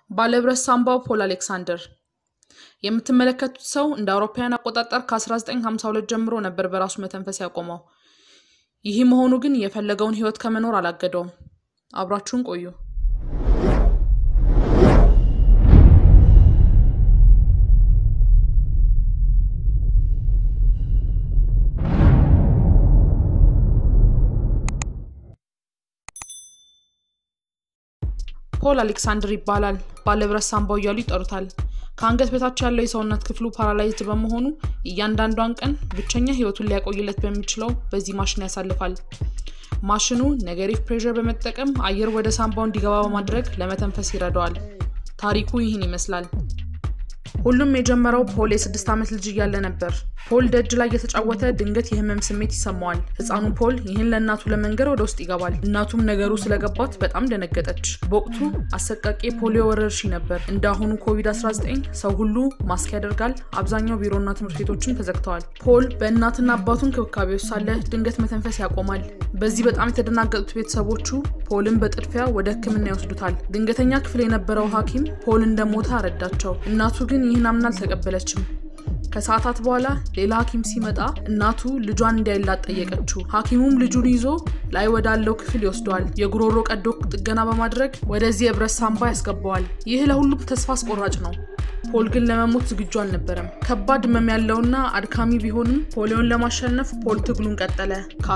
ባለብረት ሳምባው ፖል አሌክሳንደር የምትመለከቱት ሰው እንደ አውሮፓውያን አቆጣጠር ከ1952 ጀምሮ ነበር በራሱ መተንፈስ ያቆመው። ይህ መሆኑ ግን የፈለገውን ህይወት ከመኖር አላገደውም። አብራችሁን ቆዩ። ፖል አሌክሳንደር ይባላል። ባለብረት ሳምባው እያሉ ይጠሩታል። ከአንገት በታች ያለው የሰውነት ክፍሉ ፓራላይዝድ በመሆኑ እያንዳንዷን ቀን ብቸኛ ህይወቱን ሊያቆይለት በሚችለው በዚህ ማሽን ያሳልፋል። ማሽኑ ኔጌቲቭ ፕሬዠር በመጠቀም አየር ወደ ሳምባው እንዲገባ በማድረግ ለመተንፈስ ይረዳዋል። ታሪኩ ይህን ይመስላል። ሁሉም የጀመረው ፖል የስድስት ዓመት ልጅ እያለ ነበር። ፖል ደጅ ላይ እየተጫወተ ድንገት የህመም ስሜት ይሰማዋል። ህፃኑ ፖል ይህን ለእናቱ ለመንገር ወደ ውስጥ ይገባል። እናቱም ነገሩ ስለገባት በጣም ደነገጠች። በወቅቱ አሰቃቂ የፖሊዮ ወረርሽኝ ነበር። እንደ አሁኑ ኮቪድ-19 ሰው ሁሉ ማስክ ያደርጋል። አብዛኛው ቢሮና ትምህርት ቤቶችም ተዘግተዋል። ፖል በእናትና አባቱ እንክብካቤ ውስጥ ሳለ ድንገት መተንፈስ ያቆማል። በዚህ በጣም የተደናገጡት ቤተሰቦቹ ፖልን በጥድፊያ ወደ ሕክምና ይወስዱታል። ድንገተኛ ክፍል የነበረው ሐኪም ፖል እንደሞተ አረዳቸው። እናቱ ግን ይህን አምና አልተቀበለችም። ከሰዓታት በኋላ ሌላ ሐኪም ሲመጣ እናቱ ልጇን እንዲያይላት ጠየቀችው። ሐኪሙም ልጁን ይዞ ላይ ወዳለው ክፍል ይወስደዋል። የጉሮሮ ቀዶ ጥገና በማድረግ ወደዚህ የብረት ሳምባ ያስገባዋል። ይህ ለሁሉም ተስፋ አስቆራጭ ነው። ፖል ግን ለመሞት ዝግጁ አልነበረም። ከባድ ህመም ያለውና አድካሚ ቢሆንም ፖሊዮን ለማሸነፍ ፖል ትግሉን ቀጠለ።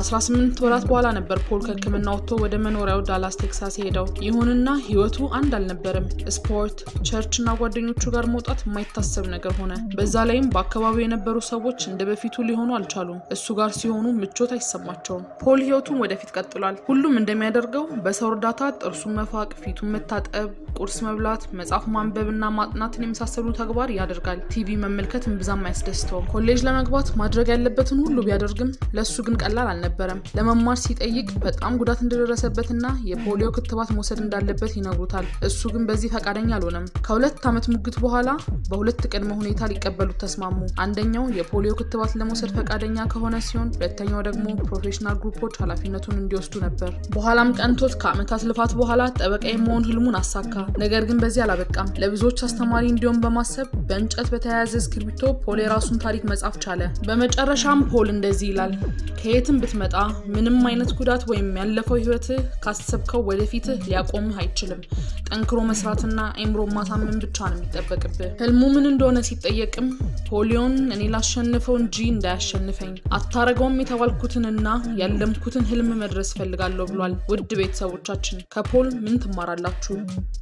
ከ18 ወራት በኋላ ነበር ፖል ከህክምና ወጥቶ ወደ መኖሪያው ዳላስ ቴክሳስ ሄደው። ይሁንና ህይወቱ አንድ አልነበረም። ስፖርት፣ ቸርች እና ጓደኞቹ ጋር መውጣት የማይታሰብ ነገር ሆነ። በዛ ላይም በአካባቢው የነበሩ ሰዎች እንደ በፊቱ ሊሆኑ አልቻሉም። እሱ ጋር ሲሆኑ ምቾት አይሰማቸውም። ፖል ህይወቱን ወደፊት ቀጥሏል። ሁሉም እንደሚያደርገው በሰው እርዳታ ጥርሱን መፋቅ፣ ፊቱን መታጠብ፣ ቁርስ መብላት፣ መጽሐፍ ማንበብ እና ማጥናትን የመሳሰሉ ተግባር ያደርጋል። ቲቪ መመልከት እምብዛም አያስደስተውም። ኮሌጅ ለመግባት ማድረግ ያለበትን ሁሉ ቢያደርግም ለእሱ ግን ቀላል አልነበረም። ለመማር ሲጠይቅ በጣም ጉዳት እንደደረሰበትና የፖሊዮ ክትባት መውሰድ እንዳለበት ይነግሩታል። እሱ ግን በዚህ ፈቃደኛ አልሆነም። ከሁለት ዓመት ሙግት በኋላ በሁለት ቅድመ ሁኔታ ሊቀበሉት ተስማሙ። አንደኛው የፖሊዮ ክትባት ለመውሰድ ፈቃደኛ ከሆነ ሲሆን፣ ሁለተኛው ደግሞ ፕሮፌሽናል ግሩፖች ኃላፊነቱን እንዲወስዱ ነበር። በኋላም ቀንቶት ከዓመታት ልፋት በኋላ ጠበቃ የመሆን ህልሙን አሳካ። ነገር ግን በዚህ አላበቃም። ለብዙዎች አስተማሪ እንዲሆን በማሰብ በእንጨት በተያያዘ እስክሪብቶ ፖል የራሱን ታሪክ መጻፍ ቻለ። በመጨረሻም ፖል እንደዚህ ይላል። ከየትም ብትመጣ ምንም አይነት ጉዳት ወይም ያለፈው ህይወትህ ካሰብከው ወደፊትህ ሊያቆምህ አይችልም። ጠንክሮ መስራትና አይምሮ ማሳመን ብቻ ነው የሚጠበቅብህ። ህልሙ ምን እንደሆነ ሲጠየቅም ፖሊዮን እኔ ላሸንፈው እንጂ እንዳያሸንፈኝ አታረገውም የተባልኩትንና ያለምኩትን ህልም መድረስ እፈልጋለሁ ብሏል። ውድ ቤተሰቦቻችን ከፖል ምን ትማራላችሁ?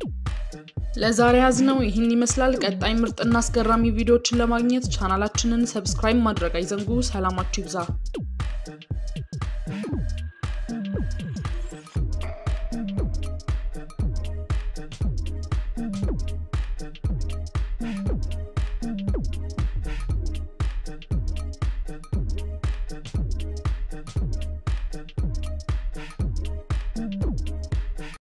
ለዛሬ ያዝነው ይህን ይመስላል። ቀጣይ ምርጥና አስገራሚ ቪዲዮዎችን ለማግኘት ቻናላችንን ሰብስክራይብ ማድረግ አይዘንጉ። ሰላማችሁ ይብዛ።